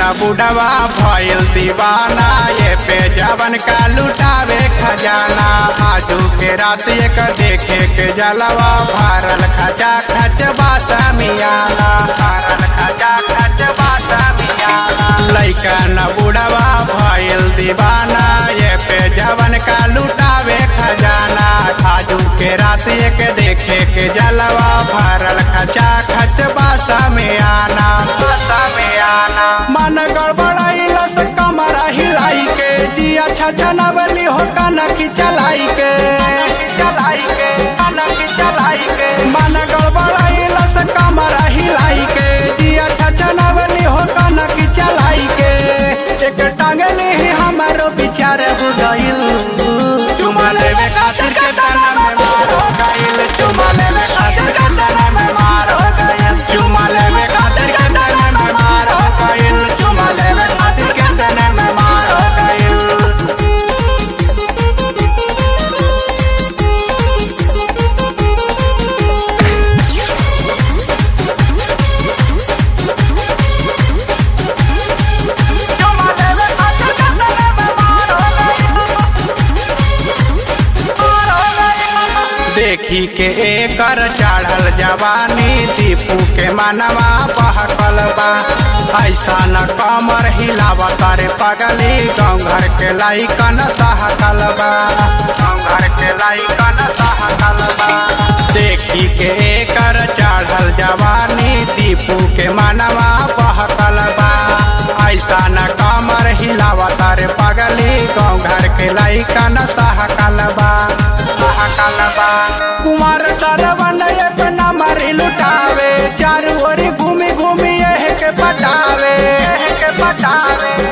न बुढ़वा भइल दीवाना ये पे जवन का लुटावे खजाना आजू के रात एक देखे के जलवा भारल खजा खच बासा मियाला भारल खजा खच बासा मियाला लइका न बुढ़वा भइल दीवाना ये पे जवन का लुटावे खजाना आजू के रात एक देखे के जलवा भारल खचा खच बासा में आना बासा में आना मन गड़बड़ाइलस कमरा हिलाई के जिया छछनवली हो कनक चलाई के चलाई के कनक चलाई के मन गड़बड़ाइलस कमरा हिलाई के जिया छछनवली हो कनक चलाई के एक टांगली ही हमारो विचार हो गइल चुमा लेवे खातिर के तना में मार हो गइल चुमा लेवे खातिर के तना में मार हो गइल चुमा लेवे खातिर के तना में मार हो गइल चुमा लेवे खातिर के तना में मार हो गइल चुमा लेवे खातिर के तना में मार हो गइल देखी के एकर चढ़ल जवानी दीपू के मनवा बहकल बा ऐसा न कमर हिलावा तारे पगली गाँव घर के लाइकन सहकल बा गाँव घर के लाइकन सहकल बा देखी के एकर चढ़ल जवानी दीपू के मनवा बहकल बा ऐसा न कमर हिलावा तारे पगली गाँव घर के लाइकन सहकल बा सहकल बा कुमार सरवन एक नंबर लुटावे चारू ओर घूमी घूमी यह के पटावे यह के पटावे